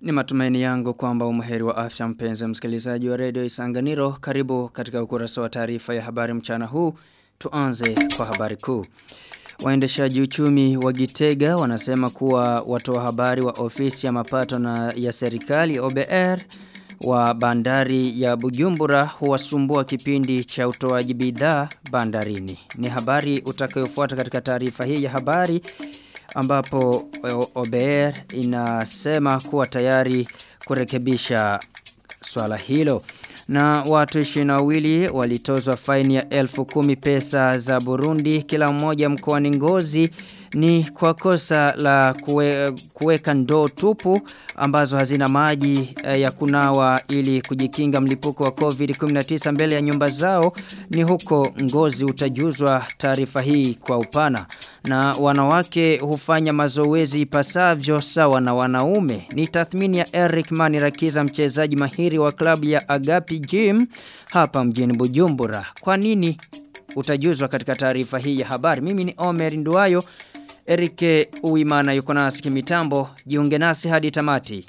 Ni matumaini yangu kwamba umheri wa afya mpenzi msikilizaji wa redio Isanganiro. Karibu katika ukurasa wa taarifa ya habari mchana huu. Tuanze kwa habari kuu. Waendeshaji uchumi wa Gitega wanasema kuwa watoa habari wa ofisi ya mapato na ya serikali OBR wa bandari ya Bujumbura huwasumbua kipindi cha utoaji bidhaa bandarini. Ni habari utakayofuata katika taarifa hii ya habari ambapo OBR inasema kuwa tayari kurekebisha swala hilo. Na watu 22 walitozwa faini ya elfu kumi pesa za Burundi kila mmoja mkoani Ngozi ni kwa kosa la kue, kuweka ndoo tupu ambazo hazina maji eh, ya kunawa ili kujikinga mlipuko wa COVID-19 mbele ya nyumba zao ni huko Ngozi utajuzwa taarifa hii kwa upana na wanawake hufanya mazoezi ipasavyo sawa na wanaume ni tathmini ya Eric Manirakiza mchezaji mahiri wa klabu ya Agapi Gym hapa mjini Bujumbura kwa nini utajuzwa katika taarifa hii ya habari mimi ni Omer Nduayo Erike Uimana yuko nasi kimitambo jiunge nasi hadi tamati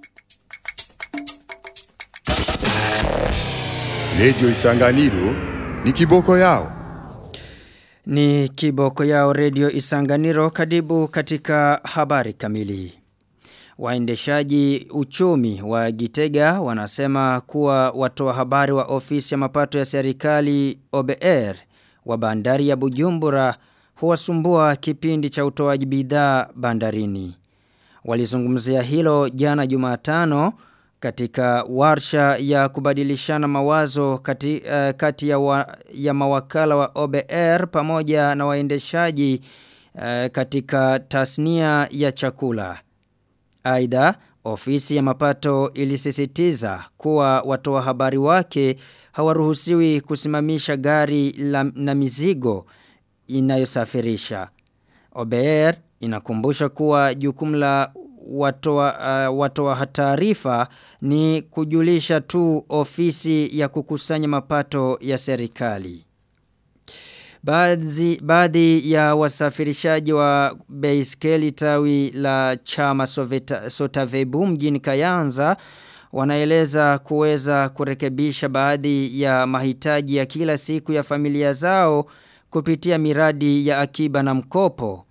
Lejo Isanganiro ni kiboko yao. Ni kiboko yao redio Isanganiro kadibu katika habari kamili. Waendeshaji uchumi wa Gitega wanasema kuwa watoa habari wa ofisi ya mapato ya serikali OBR wa bandari ya Bujumbura huwasumbua kipindi cha utoaji bidhaa bandarini. Walizungumzia hilo jana Jumatano katika warsha ya kubadilishana mawazo kati, uh, kati ya, wa, ya mawakala wa OBR pamoja na waendeshaji uh, katika tasnia ya chakula. Aidha, ofisi ya mapato ilisisitiza kuwa watoa habari wake hawaruhusiwi kusimamisha gari la, na mizigo inayosafirisha. OBR inakumbusha kuwa jukumu la watoa, uh, watoa taarifa ni kujulisha tu ofisi ya kukusanya mapato ya serikali. Baadhi, baadhi ya wasafirishaji wa beiskeli tawi la chama Soveta, Sotavebu mjini Kayanza wanaeleza kuweza kurekebisha baadhi ya mahitaji ya kila siku ya familia zao kupitia miradi ya akiba na mkopo.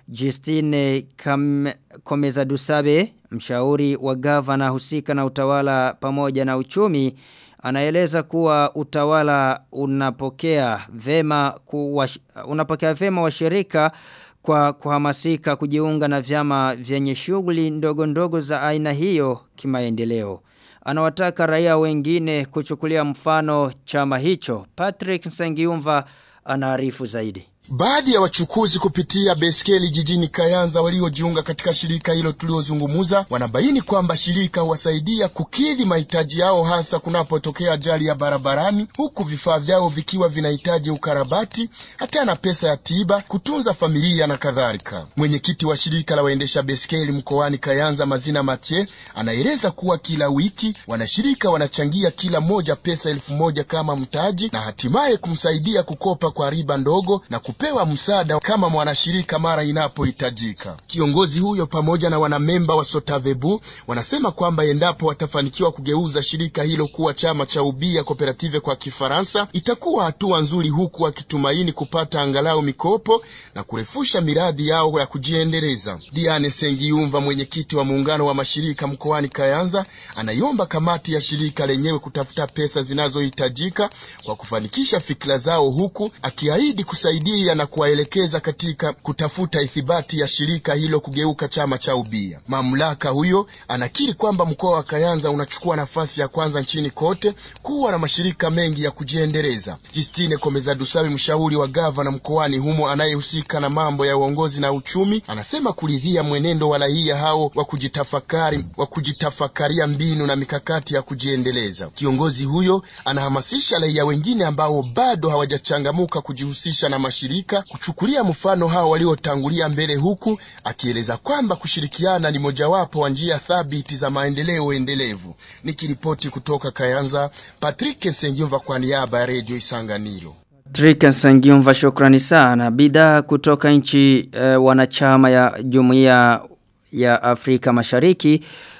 Justine Kam, Komeza Dusabe, mshauri wa gavana husika na utawala pamoja na uchumi, anaeleza kuwa utawala unapokea vema kuwa, unapokea vema washirika kwa kuhamasika kujiunga na vyama vyenye shughuli ndogo ndogo za aina hiyo kimaendeleo. Anawataka raia wengine kuchukulia mfano chama hicho. Patrick Nsengiumva anaarifu zaidi. Baadhi ya wachukuzi kupitia beskeli jijini Kayanza waliojiunga katika shirika hilo tuliozungumuza wanabaini kwamba shirika huwasaidia kukidhi mahitaji yao hasa kunapotokea ajali ya barabarani, huku vifaa vyao vikiwa vinahitaji ukarabati, hata na pesa ya tiba, kutunza familia na kadhalika. Mwenyekiti wa shirika la waendesha beskeli mkoani Kayanza, Mazina Mathieu, anaeleza kuwa kila wiki wanashirika wanachangia kila moja pesa elfu moja kama mtaji na hatimaye kumsaidia kukopa kwa riba ndogo na kupewa msaada kama mwanashirika mara inapohitajika. Kiongozi huyo pamoja na wanamemba wa Sotavebu wanasema kwamba endapo watafanikiwa kugeuza shirika hilo kuwa chama cha ubia kooperative kwa Kifaransa, itakuwa hatua nzuri, huku wakitumaini kupata angalau mikopo na kurefusha miradi yao ya kujiendeleza. Diane Sengiumva, mwenyekiti wa muungano wa mashirika mkoani Kayanza, anaiomba kamati ya shirika lenyewe kutafuta pesa zinazohitajika kwa kufanikisha fikra zao, huku akiahidi kusaidia na kuwaelekeza katika kutafuta ithibati ya shirika hilo kugeuka chama cha ubia. Mamlaka huyo anakiri kwamba mkoa wa Kayanza unachukua nafasi ya kwanza nchini kote kuwa na mashirika mengi ya kujiendeleza. Justine Komeza Dusabe, mshauri wa gavana mkoani humo anayehusika na mambo ya uongozi na uchumi, anasema kuridhia mwenendo wa raia hao wa kujitafakari wa kujitafakaria mbinu na mikakati ya kujiendeleza. Kiongozi huyo anahamasisha raia wengine ambao bado hawajachangamuka kujihusisha na mashirika kuchukulia mfano hao waliotangulia mbele, huku akieleza kwamba kushirikiana ni mojawapo wa njia thabiti za maendeleo endelevu. Nikiripoti kutoka Kayanza, Patrick Sengiumva kwa niaba ya Radio Isanganiro. Trika Sangiumva shukrani sana. Bidhaa kutoka nchi e, wanachama ya jumuiya ya Afrika Mashariki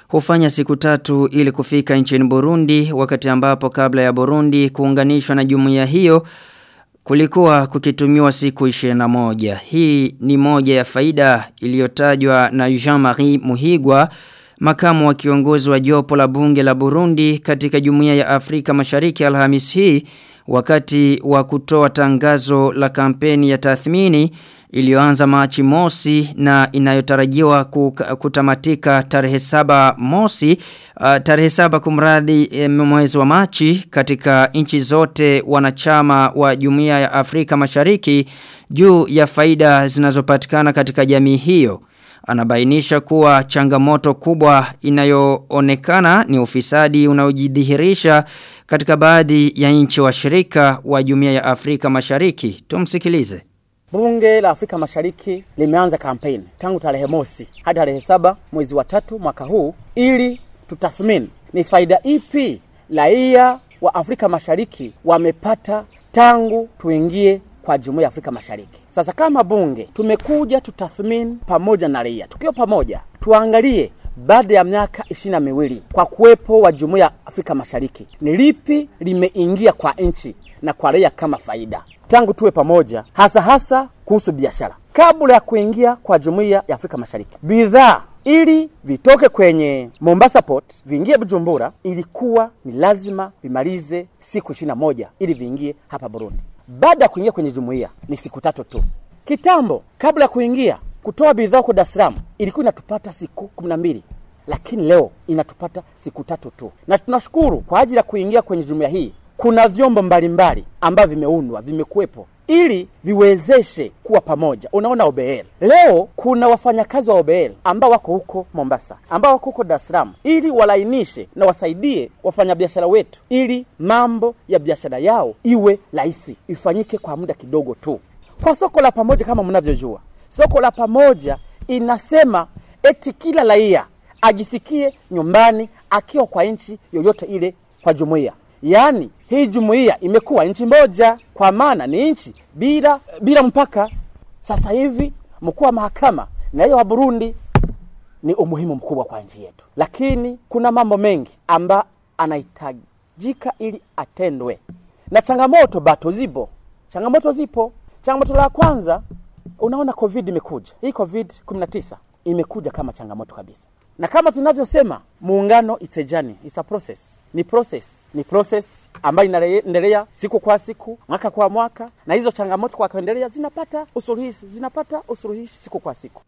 hufanya siku tatu ili kufika nchini Burundi wakati ambapo kabla ya Burundi kuunganishwa na jumuiya hiyo kulikuwa kukitumiwa siku 21. Hii ni moja ya faida iliyotajwa na Jean-Marie Muhigwa makamu wa kiongozi wa jopo la bunge la Burundi katika jumuiya ya Afrika Mashariki Alhamis hii wakati wa kutoa tangazo la kampeni ya tathmini iliyoanza Machi mosi na inayotarajiwa kutamatika tarehe saba mosi uh, tarehe saba kumradhi e, mwezi wa Machi katika nchi zote wanachama wa Jumuiya ya Afrika Mashariki juu ya faida zinazopatikana katika jamii hiyo anabainisha kuwa changamoto kubwa inayoonekana ni ufisadi unaojidhihirisha katika baadhi ya nchi washirika wa Jumuiya ya Afrika Mashariki. Tumsikilize. Bunge la Afrika Mashariki limeanza kampeni tangu tarehe mosi hadi tarehe saba mwezi wa tatu mwaka huu ili tutathmini ni faida ipi raia wa Afrika Mashariki wamepata tangu tuingie kwa Jumuiya ya Afrika Mashariki. Sasa kama bunge tumekuja tutathmini pamoja na raia, tukiwa pamoja tuangalie baada ya miaka ishirini na miwili kwa kuwepo wa Jumuiya ya Afrika Mashariki ni lipi limeingia kwa nchi na kwa raia kama faida tangu tuwe pamoja, hasa hasa kuhusu biashara. Kabla ya kuingia kwa Jumuiya ya Afrika Mashariki, bidhaa ili vitoke kwenye Mombasa Port viingie Bujumbura, ilikuwa ni lazima vimalize siku ishirini na moja ili viingie hapa Burundi. Baada ya kuingia kwenye jumuiya ni siku tatu tu. Kitambo, kabla ya kuingia kutoa bidhaa kwa Dar es Salaam ilikuwa inatupata siku kumi na mbili lakini leo inatupata siku tatu tu, na tunashukuru kwa ajili ya kuingia kwenye jumuiya hii. Kuna vyombo mbalimbali ambavyo vimeundwa vimekuwepo ili viwezeshe kuwa pamoja. Unaona OBL leo kuna wafanyakazi wa OBL ambao wako huko Mombasa, ambao wako huko Dar es Salaam, ili walainishe na wasaidie wafanyabiashara wetu, ili mambo ya biashara yao iwe rahisi, ifanyike kwa muda kidogo tu. Kwa soko la pamoja, kama mnavyojua, soko la pamoja inasema eti kila raia ajisikie nyumbani akiwa kwa nchi yoyote ile kwa jumuiya. Yaani hii jumuiya imekuwa nchi moja, kwa maana ni nchi bila bila mpaka. Sasa hivi mkuu wa mahakama na hiyo wa Burundi ni umuhimu mkubwa kwa nchi yetu, lakini kuna mambo mengi ambayo anahitajika ili atendwe, na changamoto bato zipo, changamoto zipo. Changamoto la kwanza, unaona covid imekuja, hii covid 19 imekuja kama changamoto kabisa na kama tunavyosema muungano it's a journey, it's a process. Ni process, ni process ambayo inaendelea siku kwa siku, mwaka kwa mwaka, na hizo changamoto kwa kuendelea zinapata usuluhishi, zinapata usuluhishi siku kwa siku.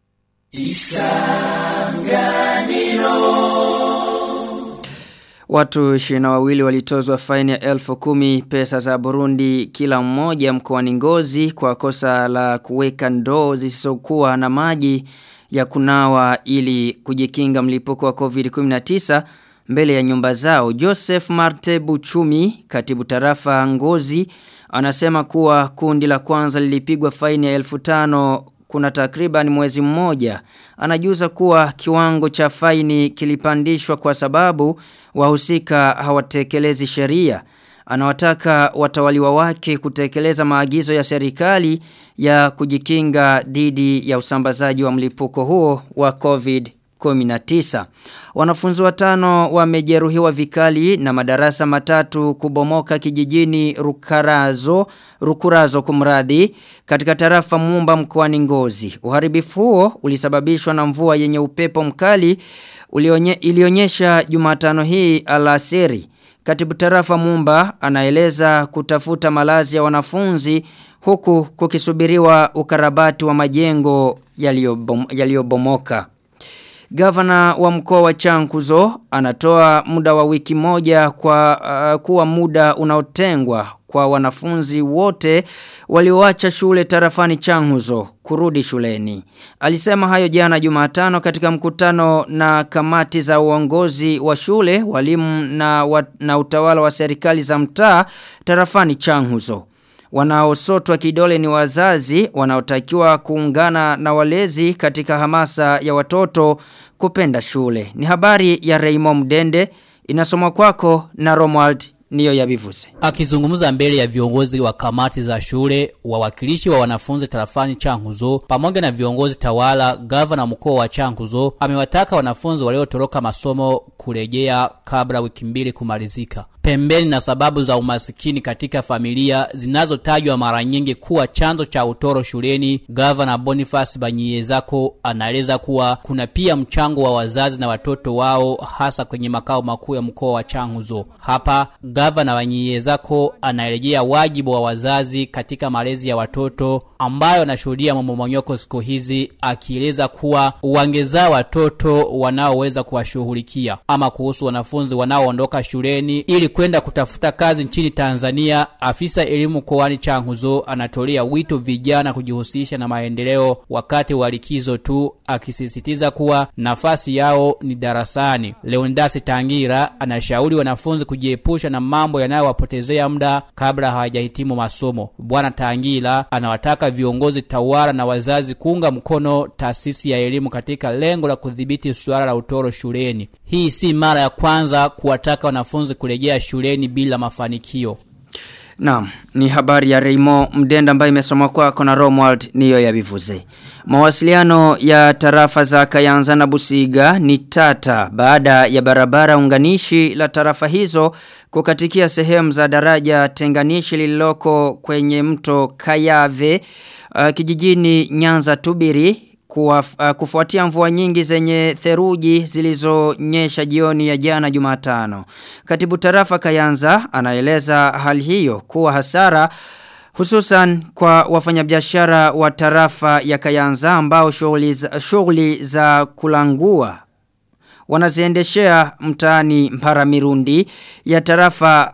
Watu ishirini na wawili walitozwa faini ya elfu kumi pesa za Burundi kila mmoja mkoani Ngozi kwa kosa la kuweka ndoo zisizokuwa na maji ya kunawa ili kujikinga mlipuko wa COVID-19 mbele ya nyumba zao. Joseph Marte Buchumi, katibu tarafa Ngozi, anasema kuwa kundi la kwanza lilipigwa faini ya elfu tano kuna takriban mwezi mmoja. Anajuza kuwa kiwango cha faini kilipandishwa kwa sababu wahusika hawatekelezi sheria. Anawataka watawaliwa wake kutekeleza maagizo ya serikali ya kujikinga dhidi ya usambazaji wa mlipuko huo wa COVID-19. Wanafunzi watano wamejeruhiwa vikali na madarasa matatu kubomoka kijijini Rukarazo, Rukurazo kumradhi katika tarafa Mumba mkoani Ngozi. Uharibifu huo ulisababishwa na mvua yenye upepo mkali ulionye, ilionyesha Jumatano hii alasiri. Katibu tarafa Mumba anaeleza kutafuta malazi ya wanafunzi huku kukisubiriwa ukarabati wa majengo yaliyobomoka. Gavana wa mkoa wa Chankuzo anatoa muda wa wiki moja kwa uh, kuwa muda unaotengwa kwa wanafunzi wote walioacha shule tarafani Changuzo kurudi shuleni. Alisema hayo jana Jumatano katika mkutano na kamati za uongozi wa shule, walimu na, wa, na utawala wa serikali za mtaa tarafani Changuzo. Wanaosotwa kidole ni wazazi wanaotakiwa kuungana na walezi katika hamasa ya watoto kupenda shule. Ni habari ya Raymond Mdende inasomwa kwako na Romuald niyo yabivuze. Akizungumza mbele ya viongozi wa kamati za shule, wawakilishi wa wanafunzi tarafani Chankuzo pamoja na viongozi tawala, gavana mkoa wa Chankuzo amewataka wanafunzi waliotoroka masomo kurejea kabla wiki mbili kumalizika. Pembeni na sababu za umasikini katika familia zinazotajwa mara nyingi kuwa chanzo cha utoro shuleni, gavana Boniface Banyiyezako anaeleza kuwa kuna pia mchango wa wazazi na watoto wao hasa kwenye makao makuu ya mkoa wa Changuzo. Hapa gavana Banyiyezako anaelejea wajibu wa wazazi katika malezi ya watoto ambayo anashuhudia mmomonyoko siku hizi, akieleza kuwa wangezaa watoto wanaoweza kuwashughulikia. Ama kuhusu wanafunzi wanaoondoka shuleni ili kwenda kutafuta kazi nchini Tanzania, afisa elimu mkoani Changuzo anatolea wito vijana kujihusisha na maendeleo wakati wa likizo tu, akisisitiza kuwa nafasi yao ni darasani. Leondasi Tangira anashauri wanafunzi kujiepusha na mambo yanayowapotezea muda kabla hawajahitimu masomo. Bwana Tangira anawataka viongozi tawala na wazazi kuunga mkono taasisi ya elimu katika lengo la kudhibiti suala la utoro shuleni. Hii si mara ya kwanza kuwataka wanafunzi kurejea shuleni bila mafanikio. Naam, ni habari ya Raymond Mdenda ambayo imesomwa kwako na Romwald niyo ya bivuze. Mawasiliano ya tarafa za Kayanza na Busiga ni tata baada ya barabara unganishi la tarafa hizo kukatikia sehemu za daraja tenganishi lililoko kwenye mto Kayave uh, kijijini Nyanza Tubiri Kuwa, uh, kufuatia mvua nyingi zenye theruji zilizonyesha jioni ya jana Jumatano. Katibu tarafa Kayanza anaeleza hali hiyo kuwa hasara hususan kwa wafanyabiashara wa tarafa ya Kayanza ambao shughuli za, shughuli za kulangua wanaziendeshea mtaani Mparamirundi ya tarafa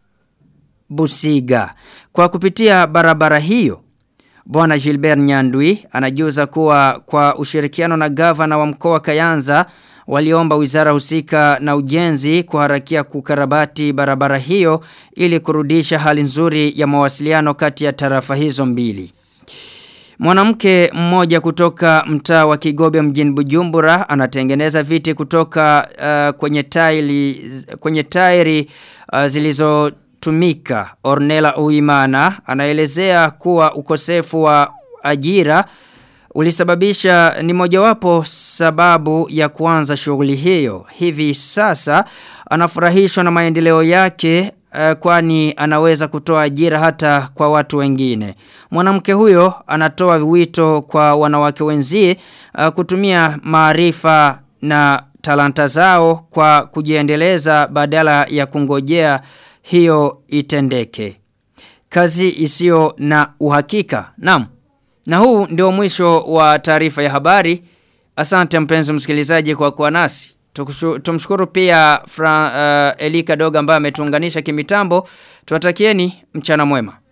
Busiga. Kwa kupitia barabara hiyo Bwana Gilbert Nyandwi anajuza kuwa kwa ushirikiano na gavana wa mkoa Kayanza waliomba wizara husika na ujenzi kuharakia kukarabati barabara hiyo ili kurudisha hali nzuri ya mawasiliano kati ya tarafa hizo mbili. Mwanamke mmoja kutoka mtaa wa Kigobe mjini Bujumbura anatengeneza viti kutoka uh, kwenye tairi kwenye tairi uh, zilizo tumika Ornella Uimana anaelezea kuwa ukosefu wa ajira ulisababisha ni mojawapo sababu ya kuanza shughuli hiyo. Hivi sasa anafurahishwa na maendeleo yake uh, kwani anaweza kutoa ajira hata kwa watu wengine. Mwanamke huyo anatoa wito kwa wanawake wenzie uh, kutumia maarifa na talanta zao kwa kujiendeleza badala ya kungojea hiyo itendeke. Kazi isiyo na uhakika. Naam. Na huu ndio mwisho wa taarifa ya habari. Asante mpenzi msikilizaji kwa kuwa nasi. Tumshukuru pia Fra, uh, Elika Doga ambaye ametuunganisha kimitambo. Tuwatakieni mchana mwema.